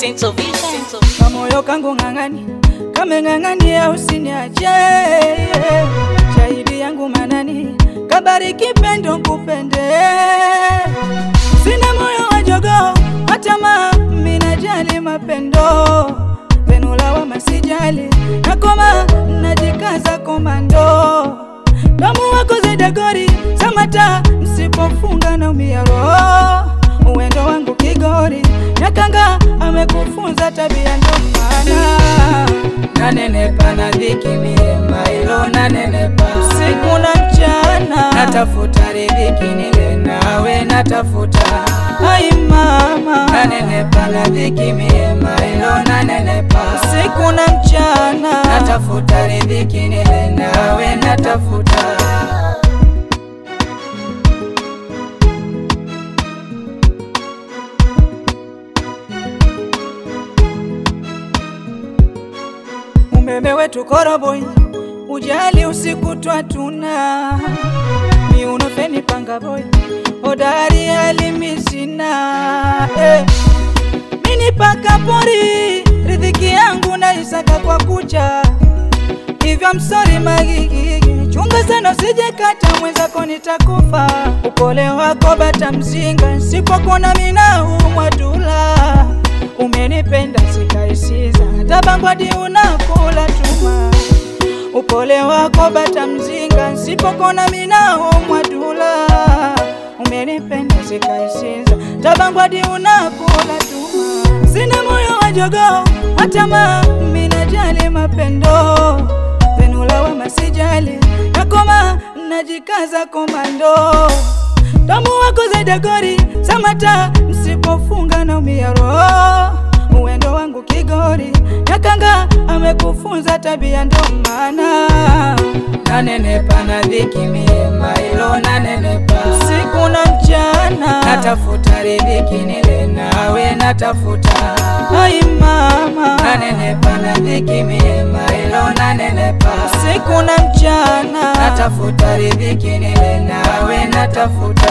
Central Vision. kamoyo kangu ng'ang'ani kameng'ang'ania usiniache shahidi yangu manani kabariki pendo kupende sina moyo wa jogoo hata ma minajali mapendo venulawa masijali nakoma najikaza komando damu wako zedagori samata msipofunga na umia roho uwendo wangu kigori nyakanga amekufunza tabia ndo maana nanenepa na dhiki milima ilo nanenepa siku na mchana natafuta riziki nile nawe natafuta ai mama nanenepa na dhiki milima ilo nanenepa siku na mchana natafuta riziki nile nawe natafuta umeme wetu koroboi, ujali usiku twatuna miuno feni panga boy, hodari alimisina eh. Mini paka pori, riziki yangu naisaka kwa kucha, hivyo msori magigigi, chunga sana usije kata mwenzako nitakufa. Upole wako bata mzinga, sipokona mina umwadula umenipenda sikaisiza, tabangwadi unakula tuma. Upole wako bata mzinga, nsipokona minao mwadula. Umenipenda sikaisiza, tabangwadi unakula tuma. Sina moyo wa jogoo, hata ma minajali mapendo venula wa masijali nakoma najikaza komando damu wako zedagori samata msipofunga na umia roho uwendo wangu kigori nyakanga amekufunza tabia ndo maana nanenepa na dhiki milima ilo nanenepa siku na mchana natafuta riziki nile nawe natafuta ai mama nanenepa na dhiki milima ilo nanenepa siku na mchana natafuta riziki nile nawe natafuta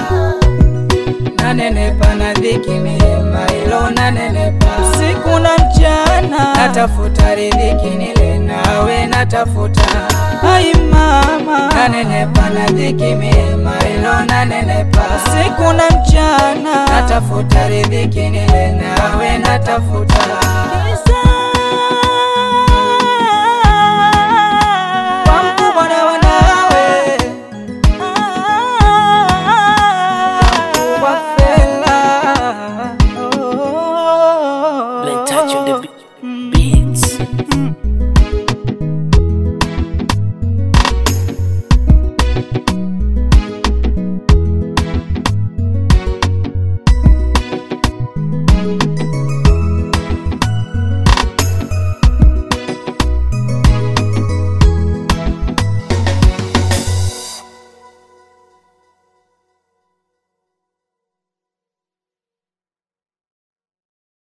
nanenepa na dhiki milima ilo nanenepa siku na mchana natafuta riziki nile nawe natafuta ai mama nanenepa na dhiki milima ilo nanenepa siku na mchana natafuta riziki nile nawe natafuta Kwa mkubwa na wanawe Mkubwa fela oh. Blen touch on the beat.